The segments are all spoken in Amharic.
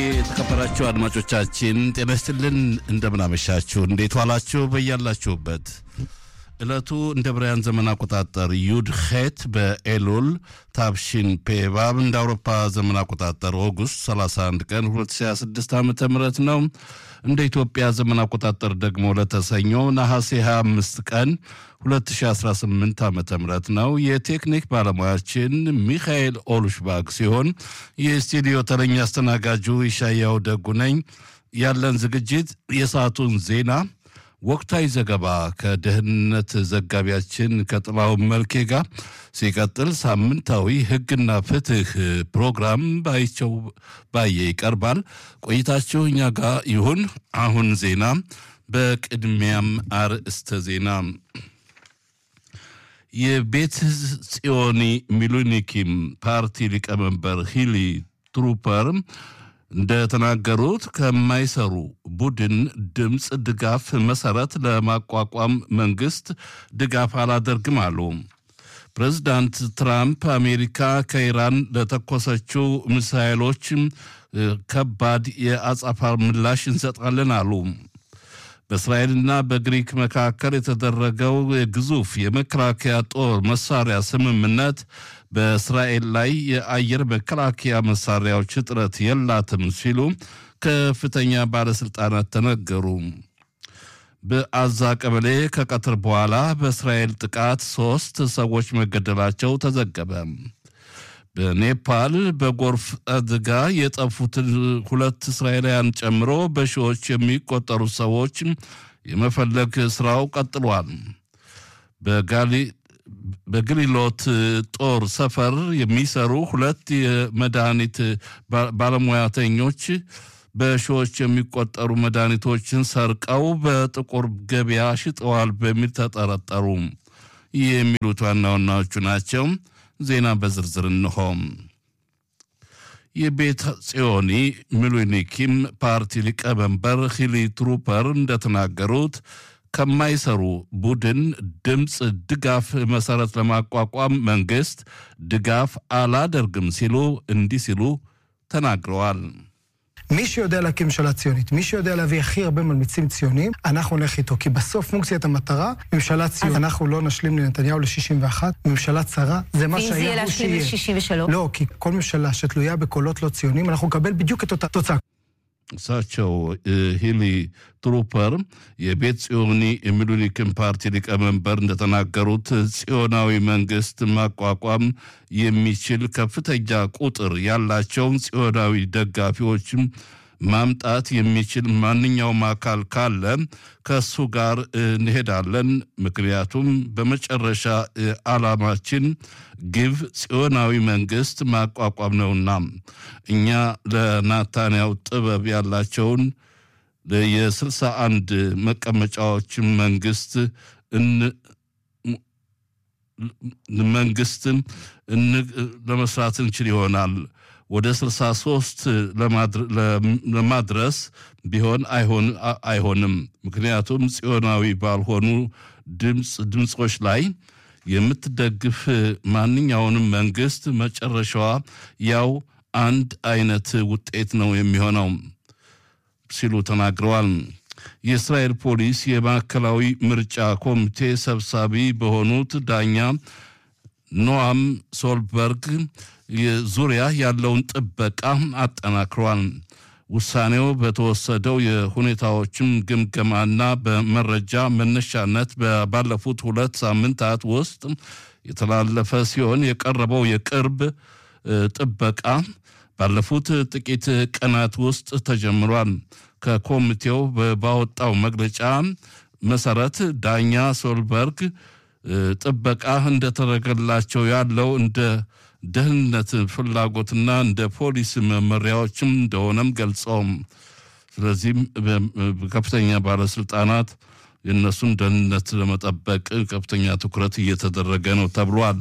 የተከበራችሁ አድማጮቻችን ጤና ይስጥልን፣ እንደምናመሻችሁ፣ እንዴት ዋላችሁ? በያላችሁበት ዕለቱ እንደ ብርያን ዘመን አቆጣጠር ዩድ ኼት በኤሉል ታብሺን ፔባብ እንደ አውሮፓ ዘመን አቆጣጠር ኦጉስት 31 ቀን 2026 ዓ ም ነው። እንደ ኢትዮጵያ ዘመን አቆጣጠር ደግሞ ለተሰኘው ነሐሴ 25 ቀን 2018 ዓ ም ነው። የቴክኒክ ባለሙያችን ሚካኤል ኦሉሽባግ ሲሆን የስቱዲዮ ተረኛ አስተናጋጁ ይሻያው ደጉ ነኝ። ያለን ዝግጅት የሰዓቱን ዜና ወቅታዊ ዘገባ ከደህንነት ዘጋቢያችን ከጥላውን መልኬ ጋር ሲቀጥል ሳምንታዊ ሕግና ፍትህ ፕሮግራም ባይቸው ባየ ይቀርባል። ቆይታችሁ እኛ ጋር ይሁን። አሁን ዜና። በቅድሚያም አርእስተ ዜና የቤት ጽዮኒ ሚሉኒኪም ፓርቲ ሊቀመንበር ሂሊ ትሩፐር እንደተናገሩት ከማይሰሩ ቡድን ድምፅ ድጋፍ መሰረት ለማቋቋም መንግስት ድጋፍ አላደርግም አሉ። ፕሬዚዳንት ትራምፕ አሜሪካ ከኢራን ለተኮሰችው ሚሳይሎች ከባድ የአጸፋ ምላሽ እንሰጣለን አሉ። በእስራኤልና በግሪክ መካከል የተደረገው ግዙፍ የመከላከያ ጦር መሳሪያ ስምምነት በእስራኤል ላይ የአየር መከላከያ መሳሪያዎች እጥረት የላትም ሲሉ ከፍተኛ ባለሥልጣናት ተነገሩ። በአዛ ቀበሌ ከቀትር በኋላ በእስራኤል ጥቃት ሦስት ሰዎች መገደላቸው ተዘገበ። በኔፓል በጎርፍ አደጋ የጠፉትን ሁለት እስራኤላውያን ጨምሮ በሺዎች የሚቆጠሩ ሰዎች የመፈለግ ስራው ቀጥሏል። በግሊሎት ጦር ሰፈር የሚሰሩ ሁለት የመድኃኒት ባለሙያተኞች በሺዎች የሚቆጠሩ መድኃኒቶችን ሰርቀው በጥቁር ገበያ ሽጠዋል በሚል ተጠረጠሩ። ይህ የሚሉት ዋና ዋናዎቹ ናቸው። ዜና በዝርዝር እንሆም። የቤት ጽዮኒ ሚሉኒኪም ፓርቲ ሊቀመንበር ሂሊ ትሩፐር እንደተናገሩት ከማይሰሩ ቡድን ድምፅ ድጋፍ መሰረት ለማቋቋም መንግስት ድጋፍ አላደርግም ሲሉ እንዲህ ሲሉ ተናግረዋል። מי שיודע להקים ממשלה ציונית, מי שיודע להביא הכי הרבה מלמיצים ציוניים, אנחנו נלך איתו. כי בסוף פונקציית המטרה, ממשלה ציונית. אנחנו לא נשלים לנתניהו ל-61, ממשלה צרה, זה מה ואם זה יהיה שהיה הוא להשלים שיהיה. ל-63? לא, כי כל ממשלה שתלויה בקולות לא ציונים, אנחנו נקבל בדיוק את אותה תוצאה. እሳቸው ሂሊ ትሩፐር የቤት ጽዮኒ የሚሉኒክን ፓርቲ ሊቀመንበር እንደተናገሩት ጽዮናዊ መንግስት ማቋቋም የሚችል ከፍተኛ ቁጥር ያላቸውን ጽዮናዊ ደጋፊዎችም ማምጣት የሚችል ማንኛውም አካል ካለ ከሱ ጋር እንሄዳለን። ምክንያቱም በመጨረሻ ዓላማችን ግብ ጽዮናዊ መንግስት ማቋቋም ነውና እኛ ለናታንያው ጥበብ ያላቸውን የስልሳ አንድ መቀመጫዎችን መንግስት መንግስትን ለመስራት እንችል ይሆናል ወደ 63 ለማድረስ ቢሆን አይሆንም። ምክንያቱም ጽዮናዊ ባልሆኑ ድምፅ ድምፆች ላይ የምትደግፍ ማንኛውንም መንግስት መጨረሻዋ ያው አንድ አይነት ውጤት ነው የሚሆነው ሲሉ ተናግረዋል። የእስራኤል ፖሊስ የማዕከላዊ ምርጫ ኮሚቴ ሰብሳቢ በሆኑት ዳኛ ኖአም ሶልበርግ ዙሪያ ያለውን ጥበቃ አጠናክሯል። ውሳኔው በተወሰደው የሁኔታዎችም ግምገማና በመረጃ መነሻነት ባለፉት ሁለት ሳምንታት ውስጥ የተላለፈ ሲሆን የቀረበው የቅርብ ጥበቃ ባለፉት ጥቂት ቀናት ውስጥ ተጀምሯል። ከኮሚቴው ባወጣው መግለጫ መሰረት ዳኛ ሶልበርግ ጥበቃ እንደተደረገላቸው ያለው እንደ ደህንነት ፍላጎትና እንደ ፖሊስ መመሪያዎችም እንደሆነም ገልጸውም ስለዚህም ከፍተኛ ባለስልጣናት የእነሱን ደህንነት ለመጠበቅ ከፍተኛ ትኩረት እየተደረገ ነው ተብሏል።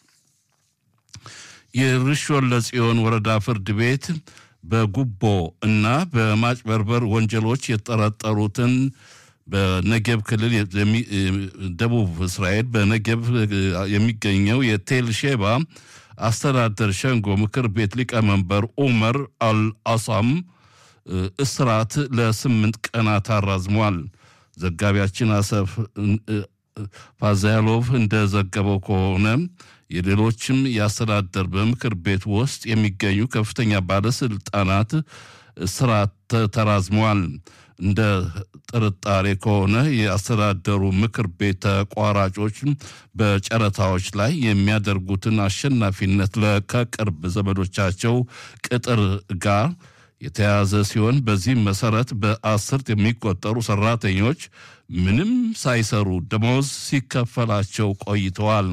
የርሾን ለጽዮን ወረዳ ፍርድ ቤት በጉቦ እና በማጭበርበር ወንጀሎች የተጠረጠሩትን በነጌብ ክልል ደቡብ እስራኤል በነጌብ የሚገኘው የቴል ሼባ አስተዳደር ሸንጎ ምክር ቤት ሊቀመንበር ኡመር አልአሳም እስራት ለስምንት ቀናት አራዝሟል። ዘጋቢያችን አሰፍ ፓዛያሎቭ እንደዘገበው ከሆነ የሌሎችም የአስተዳደር በምክር ቤት ውስጥ የሚገኙ ከፍተኛ ባለስልጣናት እስራት ተራዝመዋል። እንደ ጥርጣሬ ከሆነ የአስተዳደሩ ምክር ቤት ተቋራጮች በጨረታዎች ላይ የሚያደርጉትን አሸናፊነት ከቅርብ ዘመዶቻቸው ቅጥር ጋር የተያዘ ሲሆን በዚህም መሰረት በአስርት የሚቆጠሩ ሰራተኞች ምንም ሳይሰሩ ደመወዝ ሲከፈላቸው ቆይተዋል።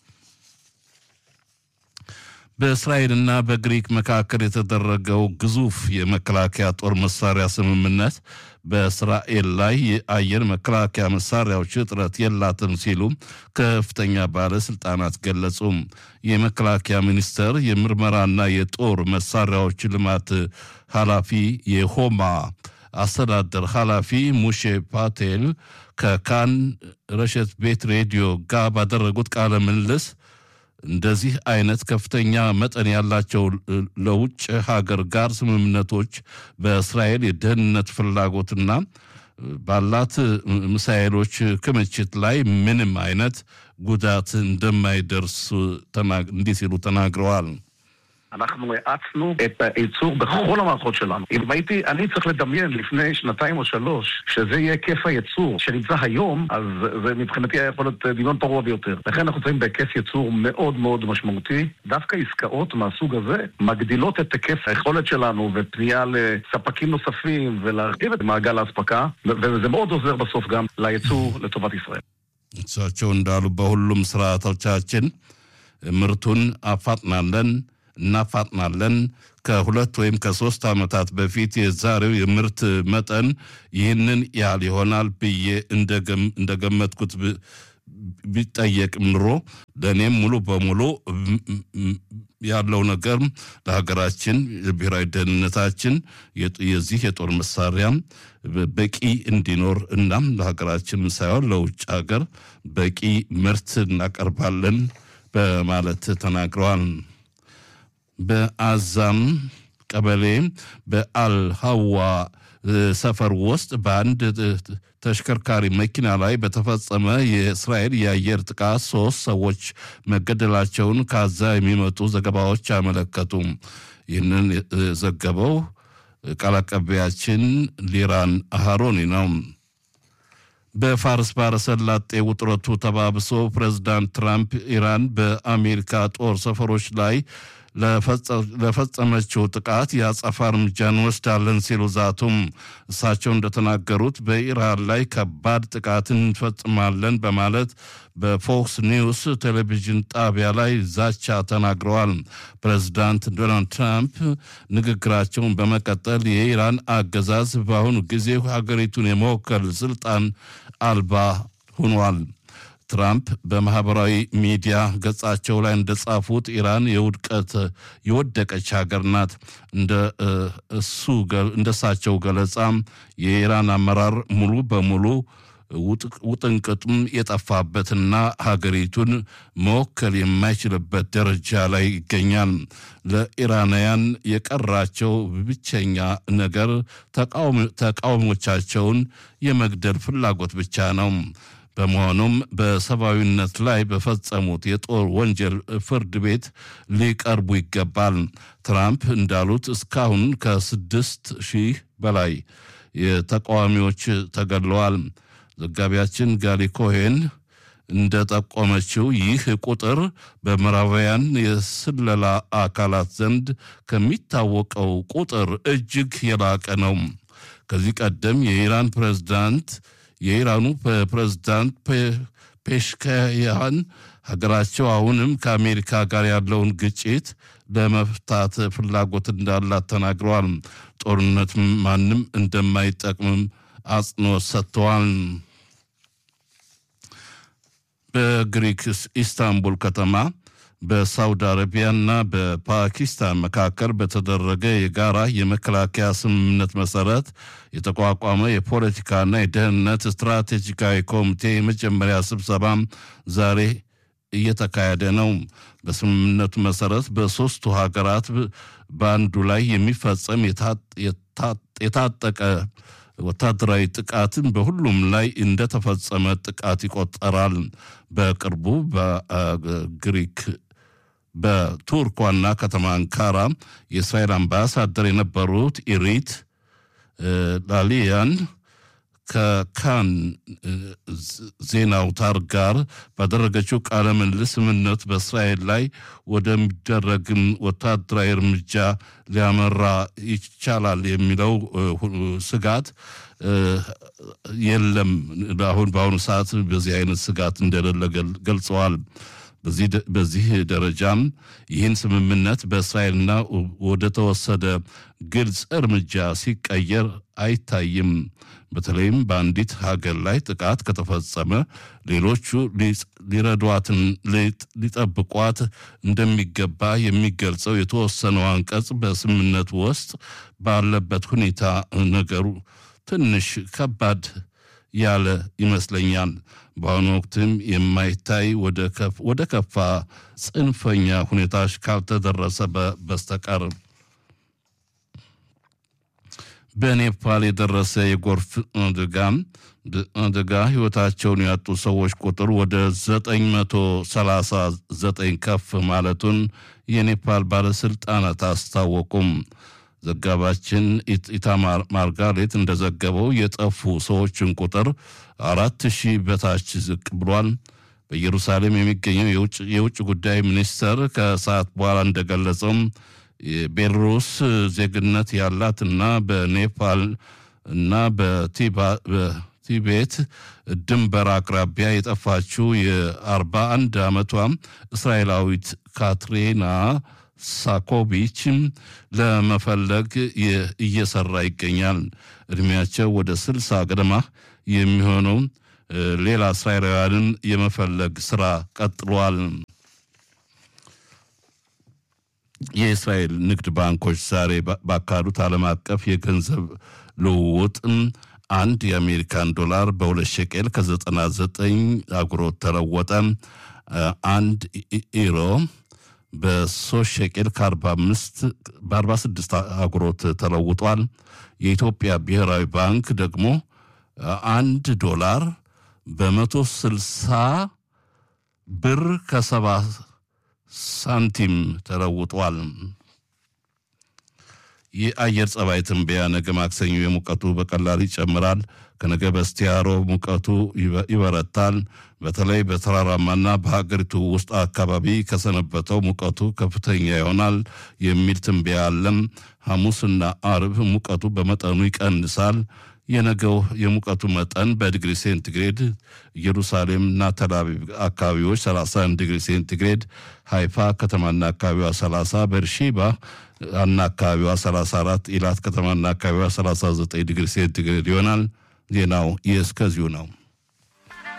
በእስራኤልና በግሪክ መካከል የተደረገው ግዙፍ የመከላከያ ጦር መሳሪያ ስምምነት በእስራኤል ላይ የአየር መከላከያ መሳሪያዎች እጥረት የላትም ሲሉ ከፍተኛ ባለስልጣናት ገለጹ። የመከላከያ ሚኒስቴር የምርመራና የጦር መሳሪያዎች ልማት ኃላፊ የሆማ አስተዳደር ኃላፊ ሙሼ ፓቴል ከካን ረሸት ቤት ሬዲዮ ጋር ባደረጉት ቃለ ምልልስ እንደዚህ አይነት ከፍተኛ መጠን ያላቸው ለውጭ ሀገር ጋር ስምምነቶች በእስራኤል የደህንነት ፍላጎትና ባላት ሚሳኤሎች ክምችት ላይ ምንም አይነት ጉዳት እንደማይደርስ እንዲህ ሲሉ ተናግረዋል። אנחנו האצנו את הייצור בכל המערכות שלנו. אם הייתי, אני צריך לדמיין לפני שנתיים או שלוש, שזה יהיה היקף הייצור שנמצא היום, אז זה מבחינתי היה יכול להיות דמיון פרוע ביותר. לכן אנחנו נמצאים בהיקף ייצור מאוד מאוד משמעותי. דווקא עסקאות מהסוג הזה מגדילות את היקף היכולת שלנו ופנייה לספקים נוספים ולהרחיב את מעגל האספקה, וזה מאוד עוזר בסוף גם לייצור לטובת ישראל. እሳቸው እንዳሉ በሁሉም ስርዓቶቻችን ምርቱን አፋጥናለን እናፋጥናለን። ከሁለት ወይም ከሶስት ዓመታት በፊት የዛሬው የምርት መጠን ይህንን ያህል ይሆናል ብዬ እንደገመትኩት ቢጠየቅ ኑሮ ለእኔም ሙሉ በሙሉ ያለው ነገር ለሀገራችን ብሔራዊ ደህንነታችን የዚህ የጦር መሳሪያ በቂ እንዲኖር እናም ለሀገራችን ሳይሆን ለውጭ ሀገር በቂ ምርት እናቀርባለን በማለት ተናግረዋል። በአዛም ቀበሌ በአልሀዋ ሰፈር ውስጥ በአንድ ተሽከርካሪ መኪና ላይ በተፈጸመ የእስራኤል የአየር ጥቃት ሶስት ሰዎች መገደላቸውን ከዛ የሚመጡ ዘገባዎች አመለከቱ። ይህንን ዘገበው ቃል አቀባያችን ሊራን አሃሮኒ ነው። በፋርስ ባሕረ ሰላጤ ውጥረቱ ተባብሶ ፕሬዚዳንት ትራምፕ ኢራን በአሜሪካ ጦር ሰፈሮች ላይ ለፈጸመችው ጥቃት የአጸፋ እርምጃ እንወስዳለን ሲሉ ዛቱም። እሳቸው እንደተናገሩት በኢራን ላይ ከባድ ጥቃት እንፈጽማለን በማለት በፎክስ ኒውስ ቴሌቪዥን ጣቢያ ላይ ዛቻ ተናግረዋል። ፕሬዚዳንት ዶናልድ ትራምፕ ንግግራቸውን በመቀጠል የኢራን አገዛዝ በአሁኑ ጊዜ ሀገሪቱን የመወከል ስልጣን አልባ ሆኗል። ትራምፕ በማህበራዊ ሚዲያ ገጻቸው ላይ እንደጻፉት ኢራን የውድቀት የወደቀች ሀገር ናት። እንደ እሱ እንደ እሳቸው ገለጻ የኢራን አመራር ሙሉ በሙሉ ውጥንቅጡም የጠፋበትና ሀገሪቱን መወከል የማይችልበት ደረጃ ላይ ይገኛል። ለኢራናውያን የቀራቸው ብቸኛ ነገር ተቃዋሚዎቻቸውን የመግደል ፍላጎት ብቻ ነው። በመሆኑም በሰብአዊነት ላይ በፈጸሙት የጦር ወንጀል ፍርድ ቤት ሊቀርቡ ይገባል። ትራምፕ እንዳሉት እስካሁን ከስድስት ሺህ በላይ የተቃዋሚዎች ተገድለዋል። ዘጋቢያችን ጋሊ ኮሄን እንደጠቆመችው ይህ ቁጥር በምዕራባውያን የስለላ አካላት ዘንድ ከሚታወቀው ቁጥር እጅግ የላቀ ነው። ከዚህ ቀደም የኢራን ፕሬዝዳንት የኢራኑ ፕሬዝዳንት ፔሽካያን ሀገራቸው አሁንም ከአሜሪካ ጋር ያለውን ግጭት ለመፍታት ፍላጎት እንዳላት ተናግረዋል። ጦርነት ማንም እንደማይጠቅምም አጽንኦት ሰጥተዋል። በግሪክ ኢስታንቡል ከተማ በሳውዲ አረቢያና በፓኪስታን መካከል በተደረገ የጋራ የመከላከያ ስምምነት መሰረት የተቋቋመ የፖለቲካና የደህንነት ስትራቴጂካዊ ኮሚቴ የመጀመሪያ ስብሰባ ዛሬ እየተካሄደ ነው። በስምምነቱ መሰረት በሦስቱ ሀገራት በአንዱ ላይ የሚፈጸም የታጠቀ ወታደራዊ ጥቃትን በሁሉም ላይ እንደተፈጸመ ጥቃት ይቆጠራል። በቅርቡ በግሪክ በቱርክ ዋና ከተማ አንካራ የእስራኤል አምባሳደር የነበሩት ኢሪት ላሊያን ከካን ዜና አውታር ጋር ባደረገችው ቃለ ምልልስ ስምምነቱ በእስራኤል ላይ ወደሚደረግም ወታደራዊ እርምጃ ሊያመራ ይቻላል የሚለው ስጋት የለም። አሁን በአሁኑ ሰዓት በዚህ አይነት ስጋት እንደሌለ ገልጸዋል። በዚህ ደረጃም ይህን ስምምነት በእስራኤልና ወደ ተወሰደ ግልጽ እርምጃ ሲቀየር አይታይም። በተለይም በአንዲት ሀገር ላይ ጥቃት ከተፈጸመ ሌሎቹ ሊረዷትን ሊጠብቋት እንደሚገባ የሚገልጸው የተወሰነው አንቀጽ በስምምነቱ ውስጥ ባለበት ሁኔታ ነገሩ ትንሽ ከባድ ያለ ይመስለኛል። በአሁኑ ወቅትም የማይታይ ወደ ከፋ ጽንፈኛ ሁኔታዎች ካልተደረሰ በስተቀር በኔፓል የደረሰ የጎርፍ አደጋ አደጋ ሕይወታቸውን ያጡ ሰዎች ቁጥር ወደ 939 ከፍ ማለቱን የኔፓል ባለሥልጣናት አስታወቁም። ዘጋባችን ኢታማር ማርጋሬት እንደዘገበው የጠፉ ሰዎችን ቁጥር አራት ሺህ በታች ዝቅ ብሏል። በኢየሩሳሌም የሚገኘው የውጭ ጉዳይ ሚኒስተር ከሰዓት በኋላ እንደገለጸውም የቤላሩስ ዜግነት ያላትና በኔፓል እና በቲቤት ድንበር አቅራቢያ የጠፋችው የአርባ1 ዓመቷ እስራኤላዊት ካትሪና ሳኮቪች ለመፈለግ እየሰራ ይገኛል። እድሜያቸው ወደ ስልሳ ገደማ የሚሆነው ሌላ እስራኤላውያንን የመፈለግ ስራ ቀጥሏል። የእስራኤል ንግድ ባንኮች ዛሬ ባካሄዱት ዓለም አቀፍ የገንዘብ ልውውጥ አንድ የአሜሪካን ዶላር በሁለት ሸቄል ከ99 አጉሮት ተለወጠ። አንድ ኢሮ በሶስት ሸቄል በ46 አጉሮት ተለውጧል። የኢትዮጵያ ብሔራዊ ባንክ ደግሞ አንድ ዶላር በመቶ ስልሳ ብር ከሰባ ሳንቲም ተለውጧል። የአየር ጸባይ ትንበያ ነገ ማክሰኞ የሙቀቱ በቀላል ይጨምራል። ከነገ በስቲያ ሮብ ሙቀቱ ይበረታል። በተለይ በተራራማና በሀገሪቱ ውስጥ አካባቢ ከሰነበተው ሙቀቱ ከፍተኛ ይሆናል የሚል ትንበያ አለም። ሐሙስና አርብ ሙቀቱ በመጠኑ ይቀንሳል። የነገው የሙቀቱ መጠን በዲግሪ ሴንቲግሬድ ኢየሩሳሌምና ተላቪቭ አካባቢዎች 31 ዲግሪ ሴንቲግሬድ፣ ሃይፋ ከተማና አካባቢዋ 30፣ በርሺባ እና አካባቢዋ 34፣ ኢላት ከተማና አካባቢዋ 39 ዲግሪ ሴንቲግሬድ ይሆናል። ዜናው የእስከዚሁ ነው።